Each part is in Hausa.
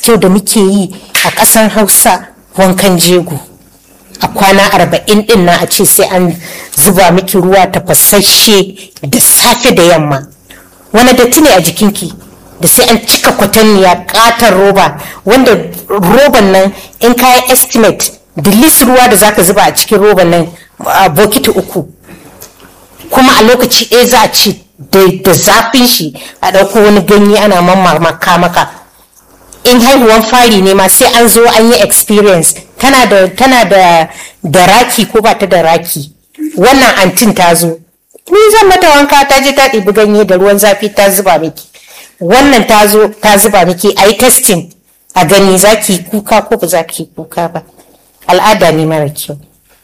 kyau da muke yi a ƙasar hausa wankan jego a kwana arba'in din na a ce sai an zuba miki ruwa tafasasshe da safe da yamma wani datti ne a jikinki da sai an cika kwatanniya katon roba wanda roban nan in kayan estimate da lis ruwa da zaka zuba a cikin roban nan a bokiti uku kuma a lokaci ɗaya za a ce da zafin shi a ɗauko wani ganye ana mamaka maka in haihuwan fari ne ma sai an zo an yi experience tana da tana da da raki ko ba ta da raki wannan antin ta zo ni zan mata wanka ta je ta ɗibi ganye da ruwan zafi ta zuba miki wannan ta zo ta zuba miki a yi testing a gani za ki kuka ko ba za ki kuka ba al'ada ne mara kyau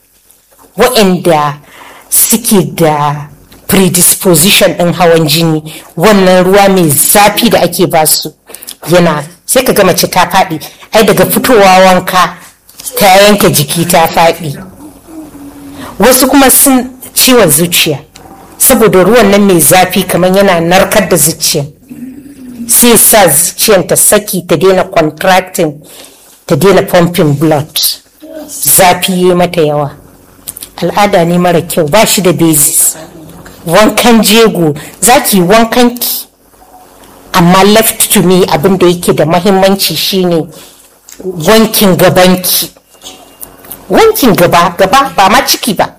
wa'anda suke da predisposition ɗin hawan jini wannan ruwa mai zafi da ake basu yana sai ka ga mace ta faɗi ai daga fitowa wanka ta yanke jiki ta faɗi wasu kuma sun ciwon zuciya saboda ruwan nan mai zafi kamar yana narkar da zuciya sai sa zuciyar ta saki ta daina contracting ta daina pumping blood zafi ya mata yawa al'ada ne mara kyau ba shi da basis wankan jego za ki wankan ki amma left to me abin da yake da mahimmanci shine wankin gabanki wankin gaba gaba ba ma ciki ba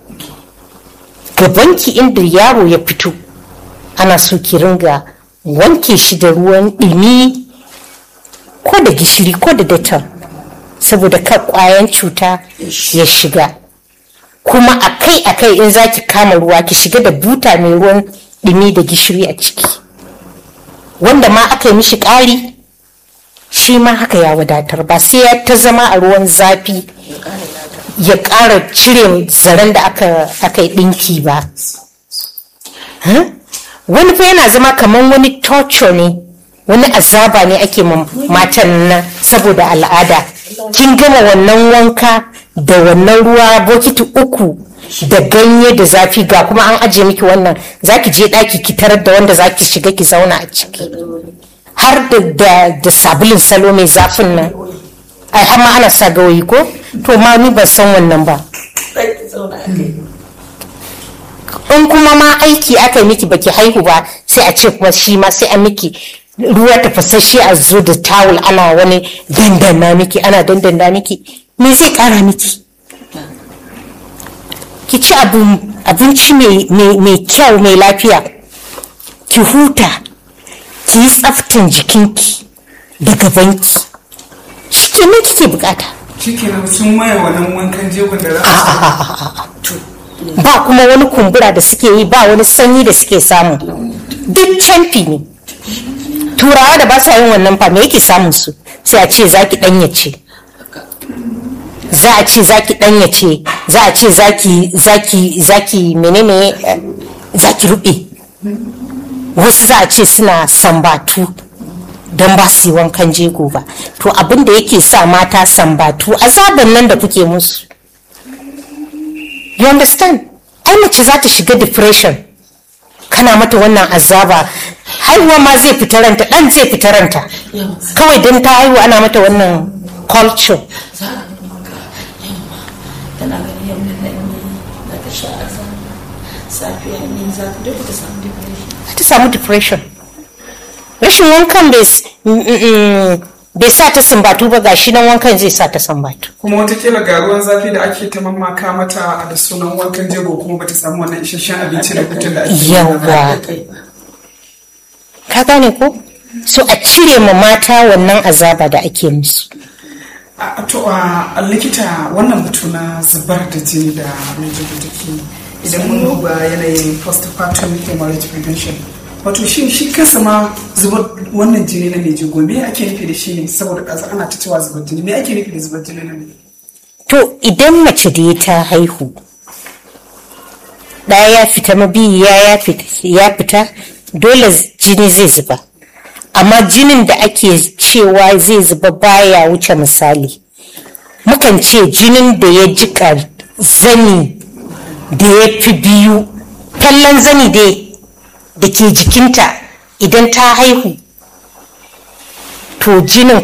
gabanki inda yaro ya fito ana so ki ringa wanke shi da ruwan ɗumi ko da gishiri ko da datar saboda kar kwayan cuta ya shiga kuma akai akai in za ki kama ruwa ki shiga da buta mai ruwan ɗumi da gishiri a ciki wanda ma aka yi mishi ƙari shi ma haka ya wadatar ba sai ya ta zama a ruwan zafi ya ƙara cire zaren da aka yi ɗinki ba wani fa yana zama kamar wani torture ne wani azaba ne ake matan nan saboda al'ada kin gama wannan wanka da wannan ruwa bokiti uku da ganye da zafi ga kuma an ajiye miki wannan zaki je ɗaki ki tarar da wanda zaki shiga ki zauna a ciki har da da sabulin salo mai zafin nan ai har ma ana sa gawayi ko to ma ni ban san wannan ba in kuma ma aiki aka yi miki baki haihu ba sai a ce kuma shi ma sai an miki ruwa tafasasshe a zo da tawul ana wani dandana miki ana dandana miki me zai kara miki ki ci abinci mai kyau mai lafiya ki huta ki yi tsaftan jikinki da gabanki shi ne kike bukata shikenan sun maye wannan wankan jegon da za a ba kuma wani kumbura da suke yi ba wani sanyi da suke samu duk canfi ne turawa da ba sa yin wannan fa me yake samun su sai a ce zaki danyace za a ce zaki danyace za a ce zaki zaki zaki menene zaki rube wasu za a ce suna sambatu don ba su yi wankan jego ba to abin da yake sa mata sambatu azaban nan da kuke musu you understand ai mace za ta shiga depression kana mata wannan azaba haihuwa ma zai fita ranta dan zai fita ranta kawai don ta haihu ana mata wannan culture ta samu depression rashin wankan bai sa ta sumbatu ba gashi nan wankan zai sa ta sumbatu kuma watakila ga ruwan zafi da ake ta mamaka mata da sunan wankan jego kuma bata samu wannan isasshen abinci da hutun da ake yawa ka gane ko so a cire ma mata wannan azaba da ake musu a to a likita wannan batu na zubar da jini da mai jego take idan mun duba yanayin postpartum hemorrhage prevention wato shi shi kansa ma zubar wannan jini na mai jigo me ake nufi da shi ne saboda ƙasa ana ta cewa zubar jini me ake nufi da zubar jini na mai to idan mace da ta haihu ɗaya ya fita mabiyi ya fita dole jini zai zuba amma jinin da ake cewa zai zuba baya wuce misali mukan ce jinin da ya jika zani da ya fi biyu kallon zani dai da ke jikinta idan ta haihu to jinin